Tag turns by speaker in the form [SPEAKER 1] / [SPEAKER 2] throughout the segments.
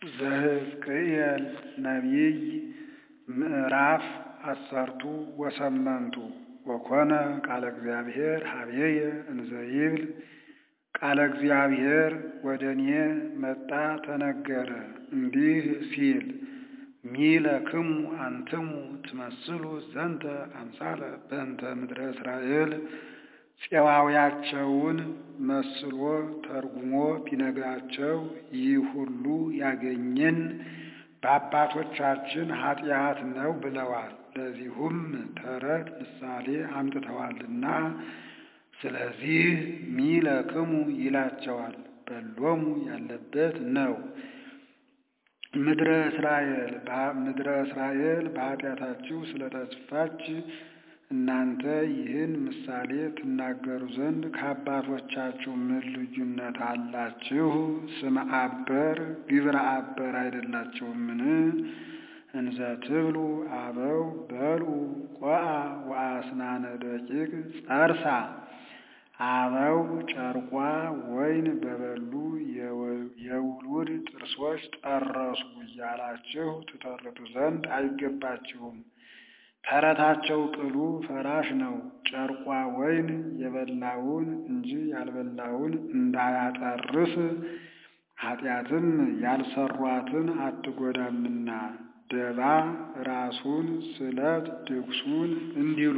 [SPEAKER 1] ዘሕዝቅኤል ነቢይ ምዕራፍ አሰርቱ ወሰመንቱ ወኮነ ቃለ እግዚአብሔር ኀበየ እንዘ ይብል ቃለ እግዚአብሔር ወደ እኔ መጣ ተነገረ እንዲህ ሲል ሚለክሙ አንትሙ ትመስሉ ዘንተ አምሳለ በእንተ ምድረ እስራኤል ፄዋውያቸውን መስሎ ተርጉሞ ቢነግራቸው ይህ ሁሉ ያገኘን በአባቶቻችን ኃጢአት ነው ብለዋል። ለዚሁም ተረት ምሳሌ አምጥተዋልና ስለዚህ ሚለክሙ ይላቸዋል። በሎሙ ያለበት ነው። ምድረ እስራኤል ምድረ እስራኤል በኃጢአታችሁ ስለተስፋች እናንተ ይህን ምሳሌ ትናገሩ ዘንድ ከአባቶቻችሁ ምን ልዩነት አላችሁ? ስመ አበር ግብረ አበር አይደላችሁምን? እንዘ ትብሉ አበው በልዑ ቆአ ወአስናነ ደቂቅ ጸርሳ አበው ጨርቋ ወይን በበሉ የውሉድ ጥርሶች ጠረሱ እያላችሁ ትተርቱ ዘንድ አይገባችሁም። ተረታቸው ቅሉ ፈራሽ ነው። ጨርቋ ወይን የበላውን እንጂ ያልበላውን እንዳያጠርስ ኃጢአትም ያልሰሯትን አትጎዳምና ደባ ራሱን ስለት ድግሱን እንዲሉ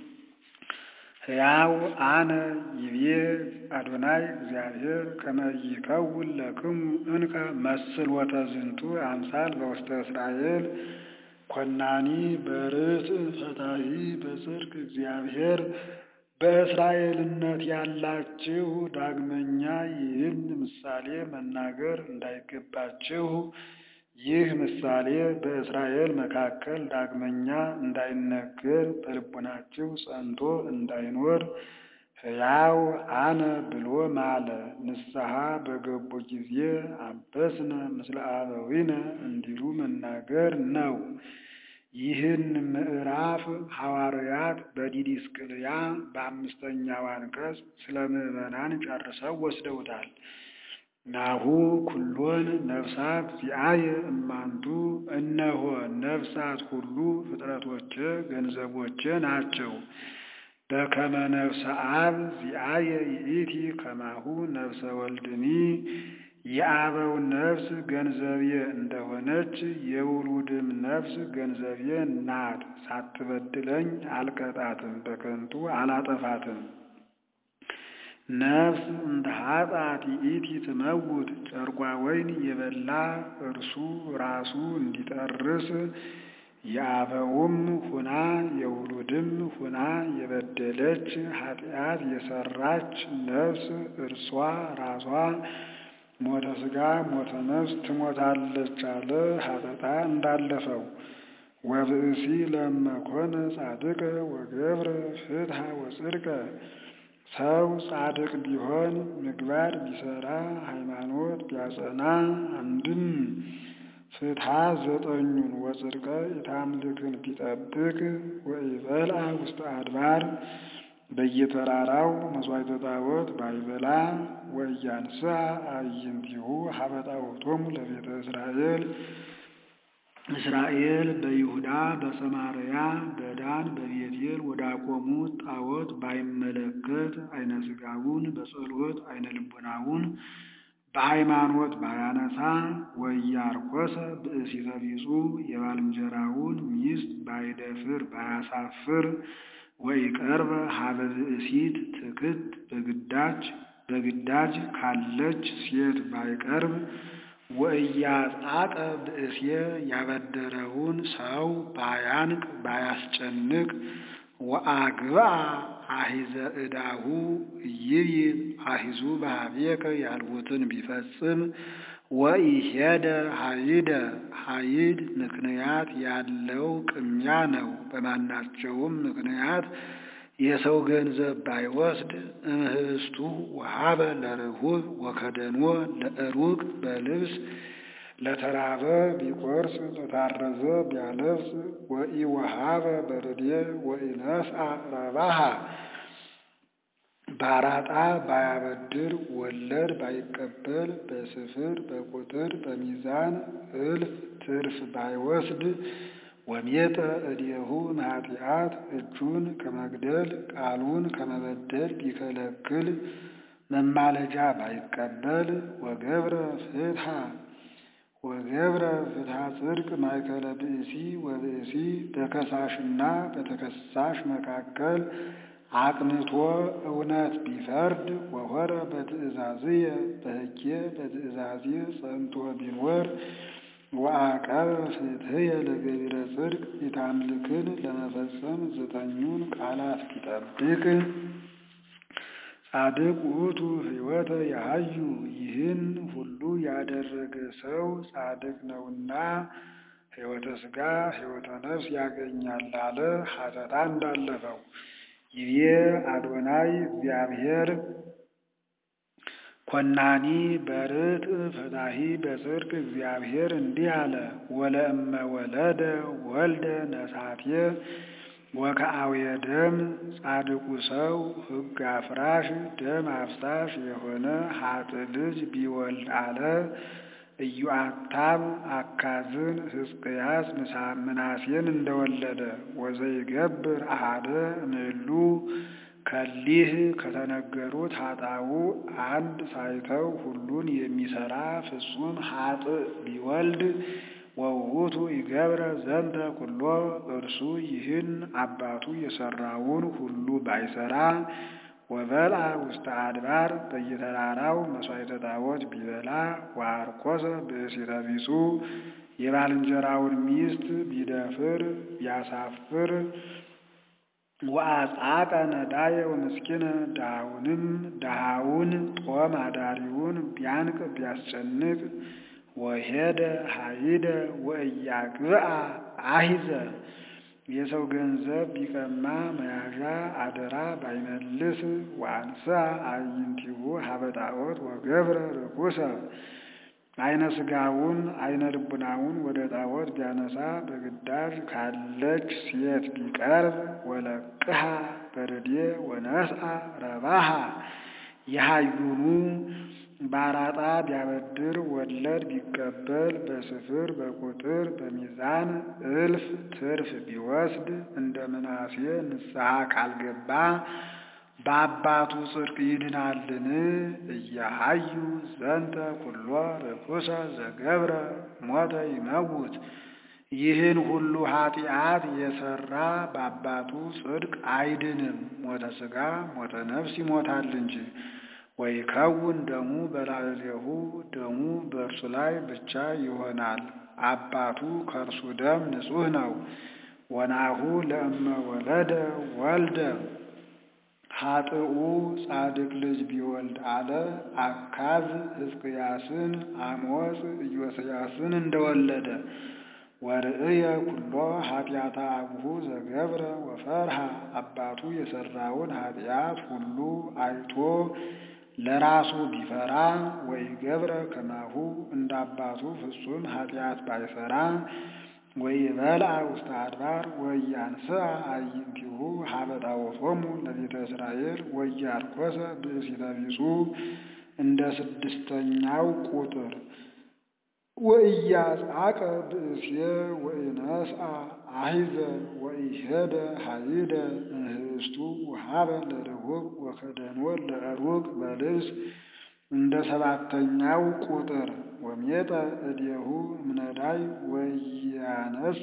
[SPEAKER 1] ሕያው አነ ይቤ አዶናይ እግዚአብሔር ከመ ይከውን ለክሙ እንከ መስሎተ ዝንቱ አምሳል በውስተ እስራኤል ኮናኒ በርትዕ ፈታሒ በጽድቅ እግዚአብሔር በእስራኤልነት ያላችሁ ዳግመኛ ይህን ምሳሌ መናገር እንዳይገባችሁ ይህ ምሳሌ በእስራኤል መካከል ዳግመኛ እንዳይነገር በልቡናችሁ ጸንቶ እንዳይኖር ሕያው አነ ብሎ ማለ። ንስሐ በገቡ ጊዜ አበስነ ምስለ አበዊነ እንዲሉ መናገር ነው። ይህን ምዕራፍ ሐዋርያት በዲዲስቅልያ በአምስተኛው አንቀጽ ስለ ምዕመናን ጨርሰው ወስደውታል። ናሁ ኩሎን ነፍሳት ዚአየ እማንቱ፣ እነሆ ነፍሳት ሁሉ ፍጥረቶቼ ገንዘቦቼ ናቸው። በከመ ነፍሰ አብ ዚአየ ይእቲ ከማሁ ነፍሰ ወልድኒ፣ የአበው ነፍስ ገንዘቤ እንደሆነች የውሉድም ነፍስ ገንዘቤ ናት። ሳትበድለኝ አልቀጣትም፣ በከንቱ አላጠፋትም። ነፍስ እንደ ኃጢአት ይእቲ ትመውት፣ ጨርቋ ወይን የበላ እርሱ ራሱ እንዲጠርስ የአበውም ሁና የውሉድም ሁና የበደለች ኃጢአት የሰራች ነፍስ እርሷ ራሷ ሞተ ሥጋ ሞተ ነፍስ ትሞታለች አለ ሀጠጣ እንዳለፈው። ወብእሲ ለመኮነ ጻድቀ ወገብረ ፍትሐ ወጽድቀ ሰው ጻድቅ ቢሆን ምግባር ቢሰራ ሃይማኖት ቢያጸና አንድም ፍትሐ ዘጠኙን ወጽድቀ ኢታምልክን ቢጠብቅ ወኢበልዐ ውስተ አድባር በየተራራው መሥዋዕተ ጣዖት ባይበላ ወኢያንሥአ አዕይንቲሁ ኀበ ጣዖቶሙ ለቤተ እስራኤል እስራኤል በይሁዳ በሰማርያ በዳን በቤቴል ወዳቆሙት ጣዖት ባይመለከት አይነ ሥጋውን በጸሎት አይነ ልቡናውን በሃይማኖት ባያነሳ ወኢያርኮሰ ብእሲተ ቢጹ የባልንጀራውን ሚስት ባይደፍር ባያሳፍር ወኢቀርበ ኀበ ብእሲት ትክት በግዳጅ በግዳጅ ካለች ሴት ባይቀርብ ወኢያጻቀ ብእሴ ያበደረውን ሰው ባያንቅ ባያስጨንቅ ወአግብአ አሂዘ ዕዳሁ ይይብ አሂዙ በኀቤከ ያልሁትን ቢፈጽም ወኢሄደ ሀይደ ሀይድ ምክንያት ያለው ቅሚያ ነው። በማናቸውም ምክንያት የሰው ገንዘብ ባይወስድ እምህስቱ ወሀበ ለርሁብ ወከደኖ ለእሩቅ በልብስ ለተራበ ቢቆርስ ለታረዘ ቢያለብስ ወኢወሀበ በርዴ ወኢነስአ ረባሃ ባራጣ ባያበድር ወለድ ባይቀበል በስፍር በቁጥር በሚዛን እልፍ ትርፍ ባይወስድ ወሜጠ እዴሁ እምኃጢአት እጁን ከመግደል ቃሉን ከመበደል ቢከለክል መማለጃ ባይቀበል ወገብረ ፍትሐ ወገብረ ፍትሐ ጽድቅ ማእከለ ብእሲ ወብእሲ በከሳሽና በተከሳሽ መካከል አቅንቶ እውነት ቢፈርድ ወሆረ በትእዛዝየ በሕጌ በትእዛዜ ጸንቶ ቢኖር ወአቀበ ፍትሕየ ለገቢረ ጽድቅ ኢታምልክን ለመፈጸም ዘጠኙን ቃላት ቢጠብቅ ጻድቅ ውእቱ ሕይወተ ያሃዩ ይህን ሁሉ ያደረገ ሰው ጻድቅ ነውና ሕይወተ ሥጋ ሕይወተ ነፍስ ያገኛል አለ ሐተታ እንዳለፈው ይቤ አዶናይ እግዚአብሔር ኮናኒ በርት ፈታሂ በጽድቅ እግዚአብሔር እንዲህ አለ ወለእመ ወለደ ወልደ ነሳቴ ወከአውየ ደም ጻድቁ ሰው ሕግ አፍራሽ ደም አፍሳሽ የሆነ ሀጥ ልጅ ቢወልድ አለ ኢዮአታም አካዝን ሕዝቅያስ ምናሴን እንደወለደ ወዘይገብር አሃደ እምእሉ ከሊህ ከተነገሩት ኃጣው አንድ ሳይተው ሁሉን የሚሰራ ፍጹም ሀጥ ቢወልድ ወውቱ ይገብረ ዘንተ ኩሎ እርሱ ይህን አባቱ የሰራውን ሁሉ ባይሰራ ወበልዐ ውስተ አድባር በየተራራው መሥዋዕተ ጣዖት ቢበላ ወአርኮሰ ብእሲተ ቢጹ የባልንጀራውን ሚስት ቢደፍር ቢያሳፍር ወአጻቀ ነዳየ ወምስኪነ ድሃውንም ድሃውን ጦም አዳሪውን ቢያንቅ ቢያስጨንቅ ወሄደ ሀይደ ወእያግብአ አሂዘ የሰው ገንዘብ ቢቀማ መያዣ አደራ ባይመልስ ወአንሥአ አዕይንቲሁ ሀበ ጣዖት ወገብረ ርኩሰ አይነ ሥጋውን አይነ ልቡናውን ወደ ጣዖት ቢያነሳ በግዳጅ ካለች ሴት ቢቀርብ ወለቅሃ በርዴ ወነስአ ረባሃ የሃዩኑ ባራጣ ቢያበድር ወለድ ቢቀበል በስፍር በቁጥር በሚዛን እልፍ ትርፍ ቢወስድ እንደ ምናሴ ንስሐ ካልገባ በአባቱ ጽድቅ ይድናልን? እያሃዩ ዘንተ ኩሎ ርኩሰ ዘገብረ ሞተ ይመውት። ይህን ሁሉ ኃጢአት የሰራ በአባቱ ጽድቅ አይድንም፣ ሞተ ሥጋ ሞተ ነፍስ ይሞታል እንጂ። ወይከውን ደሙ በላዕሌሁ ደሙ በእርሱ ላይ ብቻ ይሆናል። አባቱ ከእርሱ ደም ንጹሕ ነው። ወናሁ ለእመ ወለደ ወልደ ሀጥኡ ጻድቅ ልጅ ቢወልድ አለ አካዝ ሕዝቅያስን አሞጽ ኢዮስያስን እንደወለደ ወርእየ ኩሎ ኃጢአተ አቡሁ ዘገብረ ወፈርሃ አባቱ የሰራውን ኃጢአት ሁሉ አይቶ ለራሱ ቢፈራ ወኢገብረ ከማሁ እንደ አባቱ ፍጹም ኃጢአት ባይሰራ ወይበልዐ ውስተ አድባር ወኢያንሥአ አዕይንቲሁ ሀበ ጣዖቶሙ ለቤተ እስራኤል ወኢያርኮሰ ብእሲተ ቢጹ እንደ ስድስተኛው ቁጥር ወኢያጻቀ ብእሴ ወኢነስአ አሂዘ ወኢሄደ ሀይደ እምህስቱ ውሃበ ለርሁብ ወከደኖ ለዕሩቅ በልብስ እንደ ሰባተኛው ቁጥር ወሜጠ እዴሁ እምነዳይ ወያነስ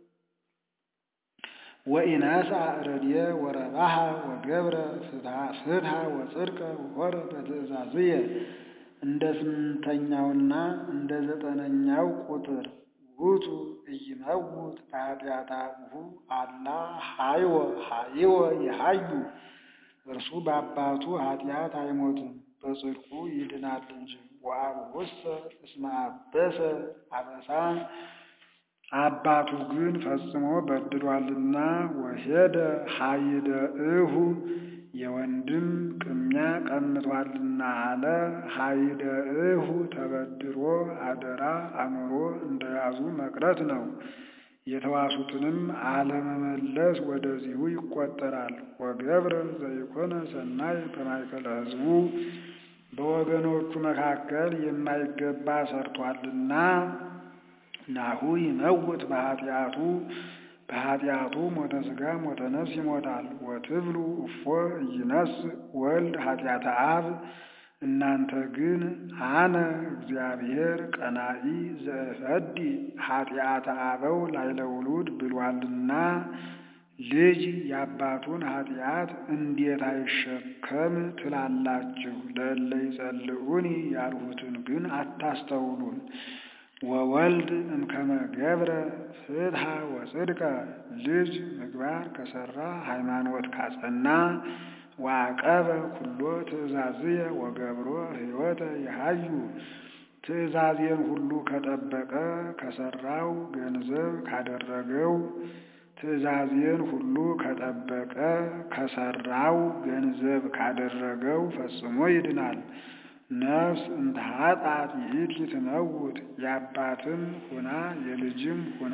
[SPEAKER 1] ወኢነስአ ረድየ ወረባሃ ወገብረ ፍትሐ ወጽድቀ ወሆረ በትእዛዝየ እንደ ስምንተኛውና እንደ ዘጠነኛው ቁጥር ውእቱ ኢይመውት በኃጢአተ አቡሁ አላ ሀይወ ሀይወ ይሀዩ እርሱ በአባቱ ኃጢአት አይሞትም በጽድቁ ይድናል እንጂ። ወአቡሁሰ እስመ አበሰ አበሳ አባቱ ግን ፈጽሞ በድሏልና ወሄደ ሀይደ እሁ የወንድም ቅሚያ ቀምቷልና አለ። ሀይደ እሁ ተበድሮ አደራ አምሮ እንደያዙ መቅረት ነው። የተዋሱትንም አለመመለስ ወደዚሁ ይቆጠራል። ወገብረ ዘይኮነ ሰናይ በማእከለ ሕዝቡ በወገኖቹ መካከል የማይገባ ሰርቷልና ናሁ ይመውት በኃጢአቱ በኃጢአቱ ሞተ ሥጋ ሞተ ነፍስ ይሞታል። ወትብሉ እፎ ኢይነስ ወልድ ኃጢአተ አብ እናንተ ግን አነ እግዚአብሔር ቀናኢ ዘእፈዲ ኃጢአተ አበው ላዕለ ውሉድ ብሏልና ልጅ የአባቱን ኃጢአት እንዴት አይሸከም ትላላችሁ? ለእለ ይጸልዑኒ ያልሁትን ግን አታስተውሉም። ወወልድ እምከመ ገብረ ፍትሐ ወጽድቀ ልጅ ምግባር ከሰራ ሃይማኖት ካጸና ዋቀበ ኩሎ ትእዛዝየ ወገብሮ ሕይወተ የሃዩ ትእዛዜን ሁሉ ከጠበቀ ከሰራው ገንዘብ ካደረገው ትእዛዜን ሁሉ ከጠበቀ ከሰራው ገንዘብ ካደረገው ፈጽሞ ይድናል። ነፍስ እንተ ኃጥአት ይእቲ ትመውት የአባትም ሁና የልጅም ሁና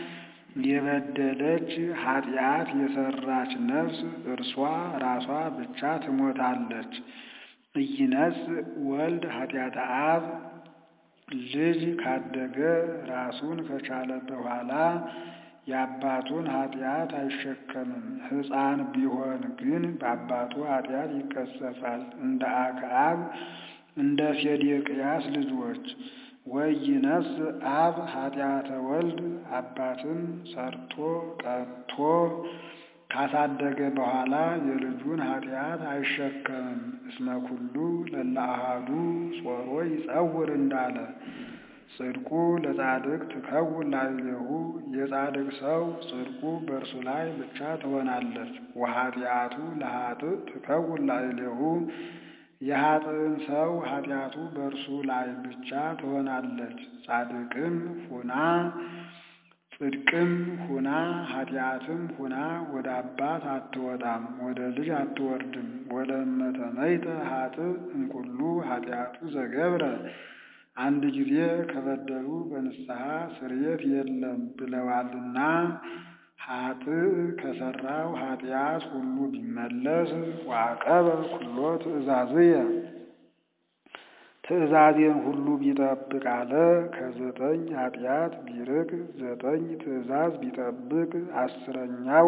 [SPEAKER 1] የበደለች ኃጢአት የሰራች ነፍስ እርሷ ራሷ ብቻ ትሞታለች። ኢይነስ ወልድ ኃጢአተ አብ ልጅ ካደገ ራሱን ከቻለ በኋላ የአባቱን ኃጢአት አይሸከምም። ሕፃን ቢሆን ግን በአባቱ ኃጢአት ይቀሰፋል። እንደ አክዓብ እንደ ሴዴቅያስ ልጆች ወይነስ አብ ኃጢአተ ወልድ አባትን ሰርቶ ቀጥቶ ካሳደገ በኋላ የልጁን ኃጢአት አይሸከምም። እስመ ኩሉ ለእለ አሐዱ ጾሮ ይጸውር እንዳለ ጽድቁ ለጻድቅ ትከውን ላዕሌሁ የጻድቅ ሰው ጽድቁ በእርሱ ላይ ብቻ ትሆናለች። ወኃጢአቱ ለኃጥእ ትከውን ላዕሌሁ የኃጥእን ሰው ኃጢአቱ በእርሱ ላይ ብቻ ትሆናለች። ጻድቅም ሁና ጽድቅም ሁና ኃጢአትም ሁና ወደ አባት አትወጣም፣ ወደ ልጅ አትወርድም። ወለእመ ተመይተ ኃጥእ እምኩሉ ኃጢአቱ ዘገብረ አንድ ጊዜ ከበደሉ በንስሐ ስርየት የለም ብለዋልና ኃጥእ ከሰራው ኃጢአት ሁሉ ቢመለስ ዋቀበ ኩሎ ትእዛዝየ ትእዛዜን ሁሉ ቢጠብቅ አለ። ከዘጠኝ ኃጢአት ቢርቅ ዘጠኝ ትእዛዝ ቢጠብቅ አስረኛው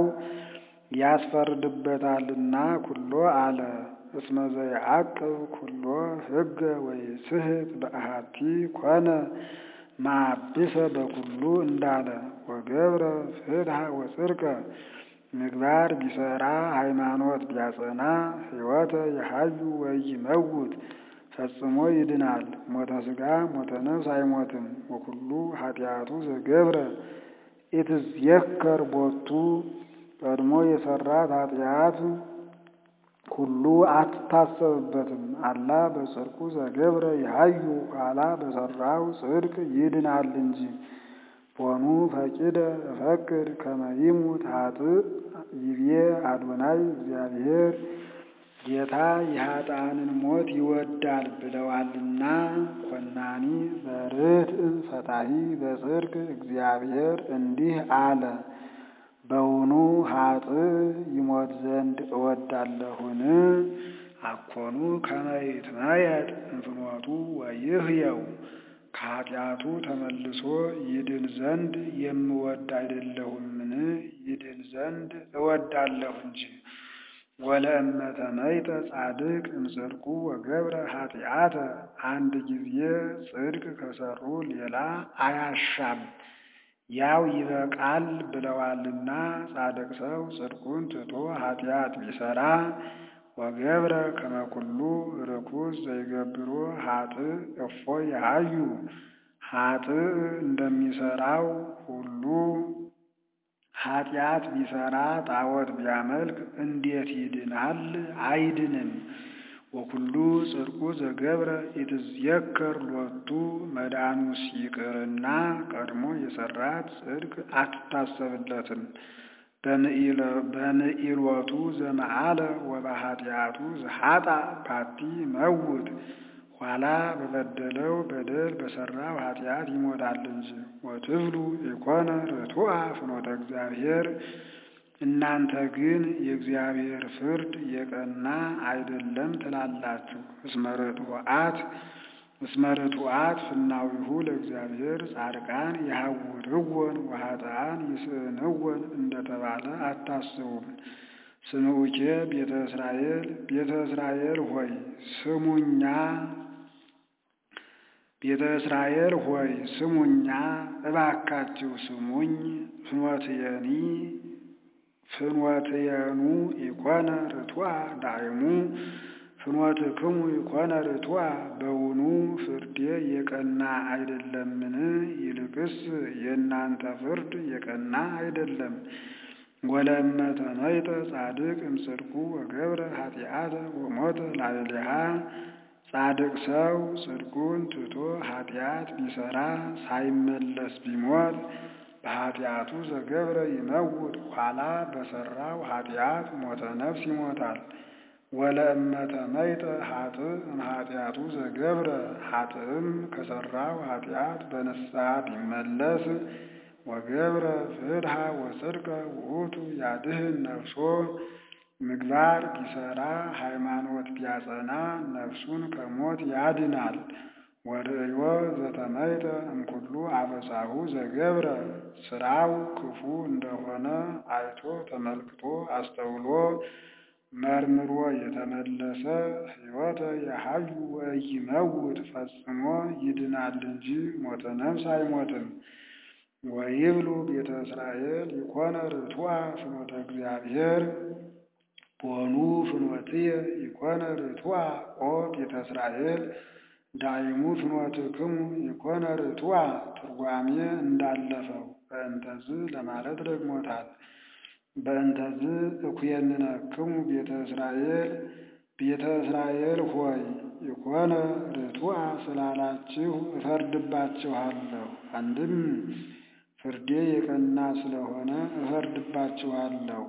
[SPEAKER 1] ያስፈርድበታልና ኩሎ አለ። እስመ ዘይዐቅብ ኩሎ ሕገ ወይስሕት በአሐቲ ኮነ ማብሰ በኩሉ እንዳለ ወገብረ ፍትሐ ወጽድቀ ምግባር ቢሰራ ሃይማኖት ቢያጸና ሕይወተ የሐዩ ወይመውት ፈጽሞ ይድናል። ሞተ ሥጋ ሞተ ነፍስ አይሞትም። ወኩሉ ኃጢአቱ ዘገብረ ኢትዝየከር ቦቱ ቀድሞ የሰራት ኃጢአት ሁሉ አትታሰብበትም። አላ በጽድቁ ዘገብረ ይሃዩ ኋላ በሰራው ጽድቅ ይድናል እንጂ። ቦኑ ፈቂደ እፈቅድ ከመ ይሙት ኃጥእ ይቤ አዶናይ እግዚአብሔር ጌታ የኃጥአንን ሞት ይወዳል ብለዋልና። ኮናኒ በርትዕ ፈታሒ በጽድቅ እግዚአብሔር እንዲህ አለ። በውኑ ኃጥእ ይሞት ዘንድ እወዳለሁን? አኮኑ ከመ ይትመየጥ እንፍኖቱ ወይህየው ከኃጢአቱ ተመልሶ ይድን ዘንድ የምወድ አይደለሁምን? ይድን ዘንድ እወዳለሁ እንጂ። ወለእመ ተመይጠ ጻድቅ እምጽድቁ ወገብረ ኃጢአተ አንድ ጊዜ ጽድቅ ከሰሩ ሌላ አያሻም ያው ይበቃል ብለዋልና። ጻድቅ ሰው ጽድቁን ትቶ ኃጢአት ቢሰራ ወገብረ ከመ ኩሉ ርኩስ ዘይገብሮ ኃጥእ እፎ ይሃዩ ኃጥእ እንደሚሰራው ሁሉ ኃጢአት ቢሰራ ጣዖት ቢያመልክ እንዴት ይድናል? አይድንም። ወኩሉ ጽድቁ ዘገብረ ኢትዝየከር ሎቱ መዳኑስ ይቅርና ቀድሞ የሰራት ጽድቅ አትታሰብለትም። በምኢሎቱ ዘመዓለ ወበኃጢአቱ ዘኃጣ ባቲ መውት ኋላ በበደለው በደል በሠራው ኃጢአት ይሞታል እንጂ። ወትብሉ ኢኮነ ርቱዐ ፍኖተ እግዚአብሔር እናንተ ግን የእግዚአብሔር ፍርድ የቀና አይደለም ትላላችሁ። እስመ ርቱዓት እስመ ርቱዓት ፍናዊሁ ለእግዚአብሔር ጻድቃን የሐውርወን ወኃጥአን ይስእንወን እንደተባለ አታስቡም። ስምዑኬ ቤተ እስራኤል ቤተ እስራኤል ሆይ ስሙኛ ቤተ እስራኤል ሆይ ስሙኛ እባካችሁ ስሙኝ። ፍኖትየኒ ፍኖትየኑ ኢኮነ ርቱዐ ዳይሙ ፍኖትክሙ ኢኮነ ርቱዐ በውኑ ፍርዴ የቀና አይደለምን? ይልቅስ የእናንተ ፍርድ የቀና አይደለም። ወለእመ ተመይጠ ጻድቅ እምጽድቁ ወገብረ ኃጢአተ ወሞተ ላዕሌሃ ጻድቅ ሰው ጽድቁን ትቶ ኃጢአት ቢሠራ ሳይመለስ ቢሞት በኃጢአቱ ዘገብረ ይመውት ኋላ በሠራው ኃጢአት ሞተ ነፍስ ይሞታል። ወለእመ ተመይጠ ኃጥእ እምኃጢአቱ ዘገብረ ኃጥእም ከሠራው ኃጢአት በንስሐ ቢመለስ ወገብረ ፍትሐ ወጽድቀ ውእቱ ያድህን ነፍሶ ምግባር ቢሠራ ሃይማኖት ቢያጸና ነፍሱን ከሞት ያድናል። ወርእዮ ዘተመይጠ እምኩሉ አበሳሁ ዘገብረ ሥራው ክፉ እንደሆነ አይቶ ተመልክቶ አስተውሎ መርምሮ የተመለሰ ሕይወተ የሐዩ ወኢይመውት ፈጽሞ ይድናል እንጂ ሞተ ነፍስ አይሞትም። ወይብሉ ቤተ እስራኤል ይኮነ ርቱዐ ፍኖተ እግዚአብሔር ቦኑ ፍኖትየ ይኮነ ርቱዐ ኦ ቤተ እስራኤል ዳይሙ ፍኖትክሙ ይኮነ ርቱዐ ትርጓሜ እንዳለፈው በእንተዝ ለማለት ደግሞታል። በእንተዝ እኩየንነክሙ ቤተ እስራኤል ቤተ እስራኤል ሆይ ይኮነ ርቱዐ ስላላችሁ እፈርድባችኋለሁ። አንድም ፍርዴ የቀና ስለሆነ እፈርድባችኋለሁ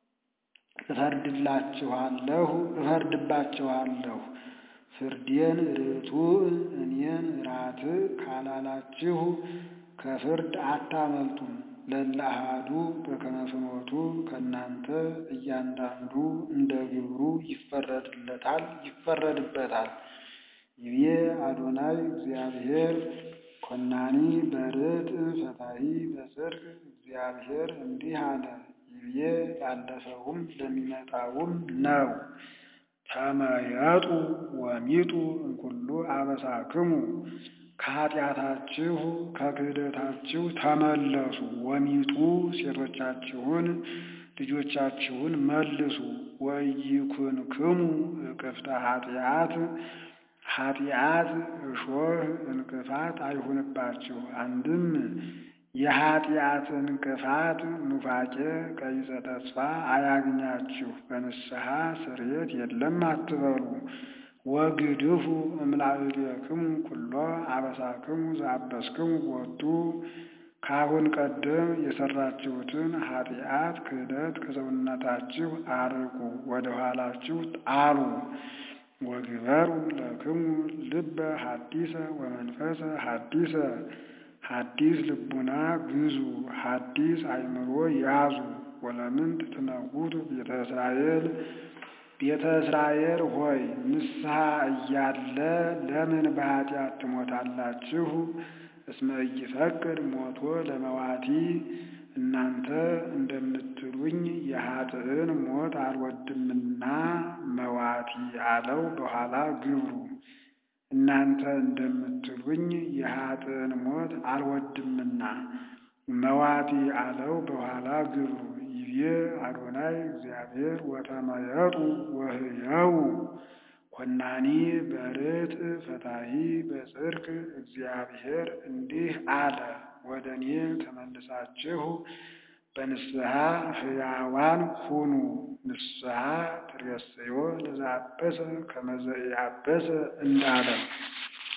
[SPEAKER 1] እፈርድላችኋለሁ እፈርድባችኋለሁ። ፍርዴን ርቱዕ እኔን ራትዕ ካላላችሁ ከፍርድ አታመልጡም። ለእለ አሐዱ በከመ ፍኖቱ ከእናንተ እያንዳንዱ እንደ ግብሩ ይፈረድለታል ይፈረድበታል። ይቤ አዶናይ እግዚአብሔር ኮናኒ በርትዕ ፈታሒ በጽድቅ እግዚአብሔር እንዲህ አለ። ይቤ ላለፈውም ለሚመጣውም ነው። ተመየጡ ወሚጡ እምኩሉ አበሳክሙ ከኃጢአታችሁ ከክህደታችሁ ተመለሱ። ወሚጡ ሴቶቻችሁን ልጆቻችሁን መልሱ። ወኢይኩንክሙ እቅፍተ ኃጢአት ኃጢአት እሾህ እንቅፋት አይሁንባችሁ። አንድም የኃጢአት እንቅፋት ኑፋቄ ቀይጸ ተስፋ አያግኛችሁ። በንስሐ ስርየት የለም አትበሉ። ወግድፉ እምላዕሌክሙ ኩሎ አበሳክሙ ዘአበስክሙ ቦቱ ከአሁን ቀደም የሰራችሁትን ኃጢአት ክህደት ከሰውነታችሁ አርቁ፣ ወደ ኋላችሁ ጣሉ። ወግበሩ ለክሙ ልበ ሐዲሰ ወመንፈሰ ሐዲሰ ሐዲስ ልቡና ግዙ፣ ሐዲስ አእምሮ ያዙ። ወለምንት ትነውቱ ቤተ እስራኤል ቤተ እስራኤል ሆይ ንስሐ እያለ ለምን በኃጢአት ትሞታላችሁ? እስመ ኢይፈቅድ ሞቶ ለመዋቲ እናንተ እንደምትሉኝ የኃጥእን ሞት አልወድምና መዋቲ አለው በኋላ ግብሩ። እናንተ እንደምትሉኝ የኃጥእን ሞት አልወድምና መዋቲ አለው በኋላ ግብሩ። ይቤ አዶናይ እግዚአብሔር ወተመየጡ ወህየው ኮናኒ በርትዕ ፈታሒ በጽድቅ እግዚአብሔር እንዲህ አለ። ወደ እኔ ተመልሳችሁ በንስሐ ሕያዋን ሁኑ። ንስሐ ትሬስዮ ለዘአበሰ ከመ ዘኢአበሰ እንዳለ